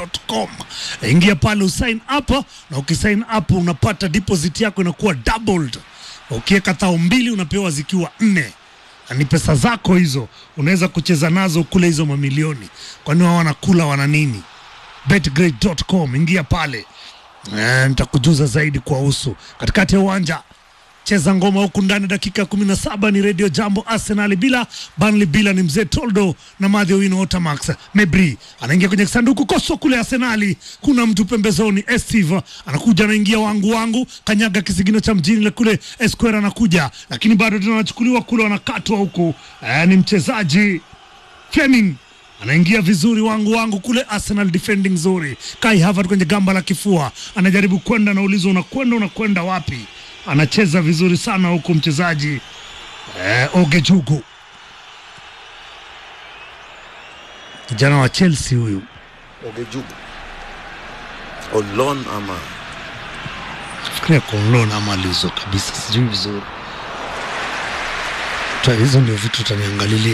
betgrid.com. Ingia pale usign up, na ukisign up unapata deposit yako inakuwa doubled. Ukiweka thao mbili unapewa zikiwa nne na ni pesa zako hizo, unaweza kucheza nazo kule hizo mamilioni. Kwani wao wanakula wana nini? betgrid.com, ingia pale Eh, nitakujuza zaidi kwa usu katikati ya uwanja cheza ngoma huku ndani dakika kumi na saba ni redio jambo arsenal bila Burnley bila ni mzee toldo na madhi wino otamax mebri anaingia kwenye sanduku koso kule arsenali kuna mtu pembezoni estive anakuja anaingia wangu wangu kanyaga kisigino cha mjini le kule esquare anakuja lakini bado tena wanachukuliwa kule wanakatwa huku eh, ni mchezaji Fleming anaingia vizuri wangu wangu kule Arsenal defending nzuri. Kai Havertz kwenye gamba la kifua anajaribu kwenda, anaulizwa unakwenda, unakwenda wapi? Anacheza vizuri sana huku mchezaji eh, Ogejugu kijana wa Chelsea huyu Ogejugu on loan ama fikiria konlon ama aliuzwa kabisa, sijui vizuri. Ta- Hizo ndio vitu utaniangalilia.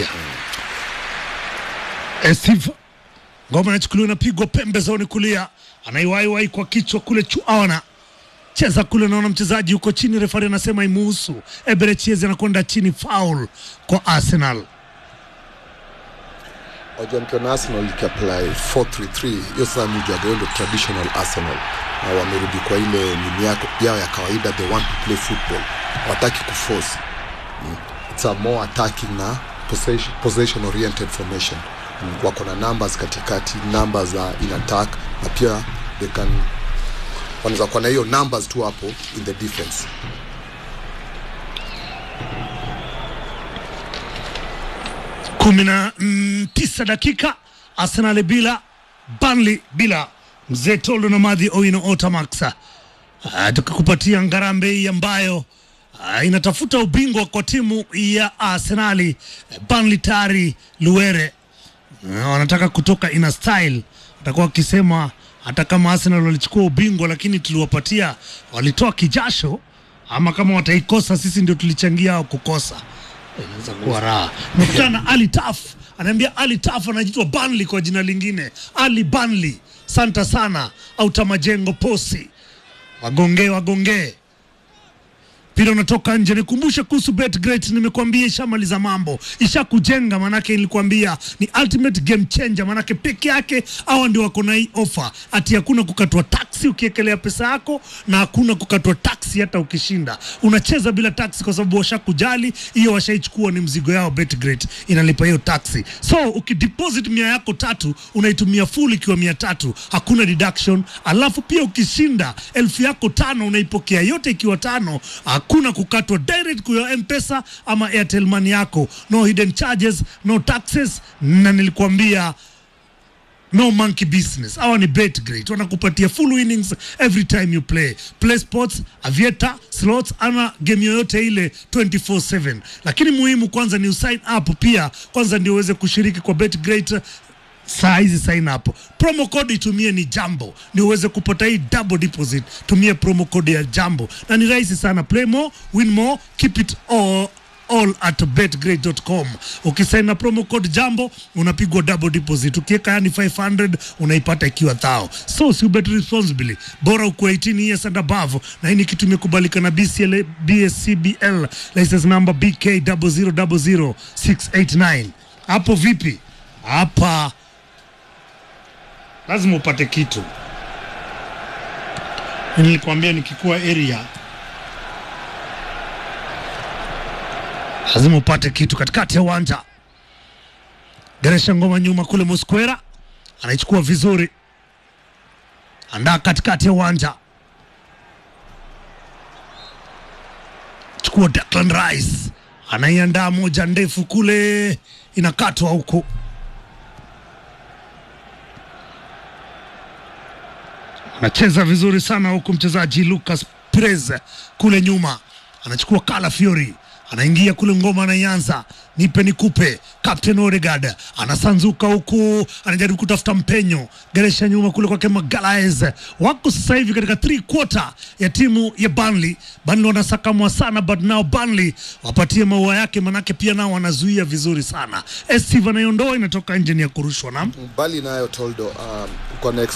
Eh, Steve ngoma inachukuliwa inapigwa pembezoni kulia, anaiwaiwai kwa kichwa kule Chuaona cheza kule, naona mchezaji yuko chini, refari anasema imuhusu. Eberechiezi anakwenda chini, foul kwa Arsenal. Wajua nikiona Arsenal ikiapply 433 hiyo sasa ni ujua ndo traditional Arsenal na wamerudi kwa ile nini yako yao ya kawaida, they want to play football, wataki kuforce Mm. it's a more attacking na possession, possession oriented formation Mm. wako na numbers katikati, numbers za in attack na pia they can wanaweza kuwa na hiyo numbers tu hapo in the defense. kumi na mm, tisa dakika Arsenal bila Burnley bila mzee Toldo na Madhi Owino Otamax. Ah, tukikupatia ngarambe hii ambayo ah, inatafuta ubingwa kwa timu ya Arsenali. Burnley tayari Luere Ah, wanataka kutoka ina style, watakuwa wakisema hata kama Arsenal walichukua ubingwa, lakini tuliwapatia, walitoa kijasho, ama kama wataikosa, sisi ndio tulichangia au kukosa. Inaweza kuwa raha. Nimekutana na Ali Taf, anaambia Ali Taf anaitwa Burnley kwa jina lingine, Ali Burnley. Santa sana auta majengo posi, wagongee wagongee mpira unatoka nje. Nikumbushe kuhusu BetGreat, nimekuambia ishamaliza mambo, ishakujenga. Manake nilikwambia ni ultimate game changer, manake peke yake hawa ndio wako na hii ofa, ati hakuna kukatwa taksi ukiekelea pesa yako na hakuna kukatwa taksi hata ukishinda. Unacheza bila taksi kwa sababu washakujali, hiyo washaichukua, ni mzigo yao. BetGreat inalipa hiyo taksi, so ukideposit mia yako tatu unaitumia full ikiwa mia tatu, hakuna deduction. Alafu pia ukishinda elfu yako tano unaipokea yote ikiwa tano, hakuna kukatwa direct kwa mpesa ama airtel money yako, no hidden charges, no taxes, na nilikwambia no monkey business. Hawa ni BetGreat, wanakupatia full winnings every time you play. Play sports, aviator, slots ama game yoyote ile 24/7. Lakini muhimu kwanza ni usign up pia, kwanza ndio uweze kushiriki kwa BetGreat saa hizi sign up. Promo code itumie ni Jambo ndio uweze kupata hii double deposit. Tumie promo code ya Jambo na ni rahisi sana. Play more, win more, keep it all all at betgrade.com. Ukisign na promo code Jambo unapigwa double deposit. Ukiweka yani 500 unaipata ikiwa thao. So si bet responsibly. Bora uko 18 years and above na hii ni kitu imekubalika na BCL, BSCBL license number BK 0000689. Hapo vipi? Hapa lazima upate kitu. Nilikwambia nikikuwa area lazima upate kitu katikati ya uwanja. Geresha ngoma nyuma kule, Mosquera anaichukua vizuri, andaa katikati ya uwanja, chukua Declan Rice anaiandaa moja ndefu kule, inakatwa huku anacheza vizuri sana huku mchezaji Lucas Perez kule nyuma anachukua Kala Fiori anaingia kule ngoma anaianza nipe nikupe Captain Odegaard anasanzuka huku anajaribu kutafuta mpenyo geresha nyuma kule kwake Magalaes wako sasa hivi katika three quarter ya timu ya Burnley Burnley wanasakamwa sana but now Burnley wapatie maua yake manake pia nao wanazuia vizuri sana Steve anaiondoa inatoka nje ni ya kurushwa na Bali nayo Toldo, um, uko na